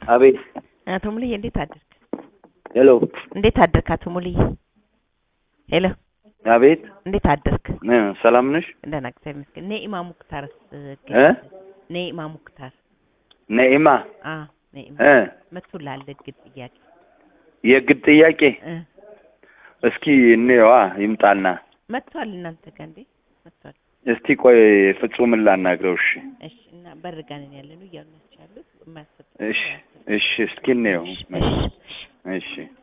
አቤት አቶ ሙሉዬ እንዴት አደርክ? ሄሎ እንዴት አደርክ አቶ ሙሉዬ? ሄሎ አቤት እንዴት አደርክ? እ ሰላም ነሽ ደህና እግዚአብሔር ይመስገን። ኔኢማ ሙክታርስ እ ኔኢማ ሙክታር ነኢማ አ ኔኢማ እ መጥቶልሃል እግድ ጥያቄ የግድ ጥያቄ እ እስኪ እንየዋ ይምጣና መጥቷል እናንተ ጋር እንዴ? መጥቷል። እስቲ ቆይ ፍጹምን ላናግረው እሺ እሺ እና በርጋንን ያለነው እያሉ ናቸው ያሉት የማያሰጥ እሺ እሺ እስኪ እንየው እሺ እሺ እሺ